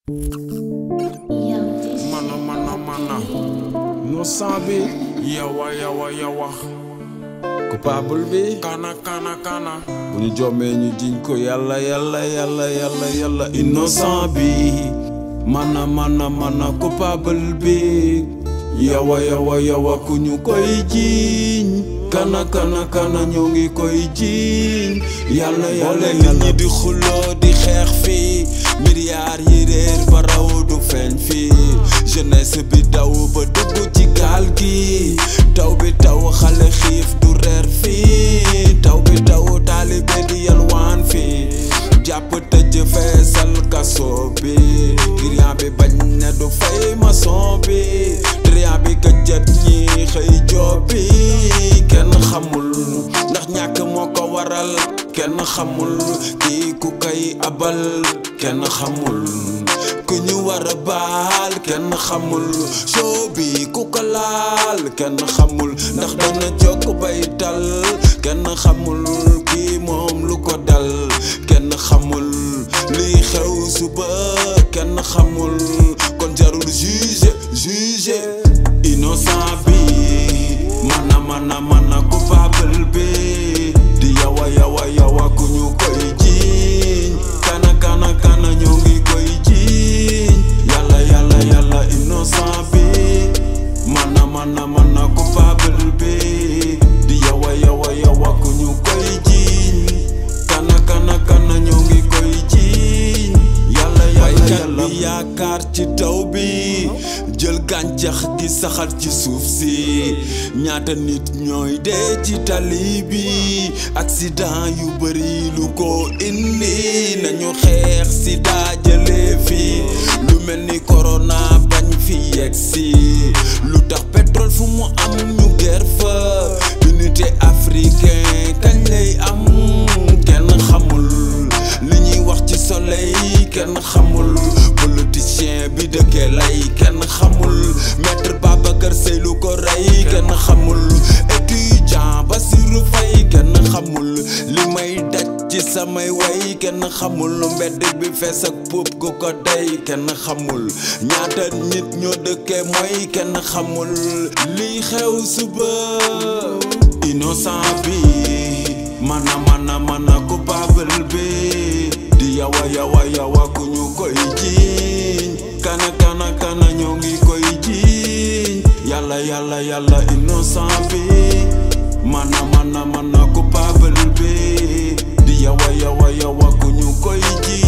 mana mana mana innocent bi yawa yawa yawa coupable bi kana kana kana bu ñu jommee ñu jiñ ko yàlla yàlla yàlla yàlla yàlla innocent bi mana mana mana coupable bi yawa yawa yawa ku ñu koy jiñ kana kana kana ñoo ngi koy jiñ yàlla yàlla nit ñi di xuloo di xeex fii milliards yi réer ba raw du feeñ fii jeunesse bi daw ba dugg ci gaal gi taw bi taw xale xiif du reer fii taw bi taw taalibe di yalwaan fii jàpp tëj feesal kaso bi client bi bañ ne du fay maçon bi client bi këjët ñi xëy joob bi kenn xamul ndax ñàkk moo ko waral kenn xamul kii ku kay abal kenn xamul ku ñu war a baal kenn xamul show bi ku ko laal kenn xamul ndax dana jokk bay tal kenn xamul kii moom lu ko dal kenn xamul liy xew suba kenn xamul kon jarul juge juge innocent bi mana mana mana coupable bi di yawa yawa yawa ku ñu koy jiiñ kana kana kana ñoo ngi koy jiiñ yàlla yàlla yàlla innocent bi mana mana mana coupable bi di yawa yawa yawa ku ñu koy jiiñ kana kana kana ñoo ngi koy jiiñ yàlla yàlla yàlla bi yaakaar ci taw bi jël gàncax gi saxal ci suuf si ñaata nit ñooy dee ci tali bi accident yu bari lu ko indi nañu xeex sida jëlee fi lu mel ni corona bañ fi yegg si lu tax pétrole fu mu am ñu ger fa unité africain kañ lay am kenn xamul li ñuy wax ci soleil kenn xamul politicien bi dëkkee lay kenn xamul maître Babacar Seye lu ko rey kenn xamul étudiant Bassirou Faye kenn xamul li may daj ci samay way kenn xamul mbedd bi fees ak puub gu ko day kenn xamul ñaata nit ñoo dëkkee mooy kenn xamul liy xew suba innocent bi mana mana mana coupable bi di yawa yawa yawa ku ñu koy jiiñ kana kana kana ñoo ngi koy jiiñ yàlla yàlla yàlla innocent bi mana mana mana coupable bi di yawa yawa yawa ku ñu koy jiiñ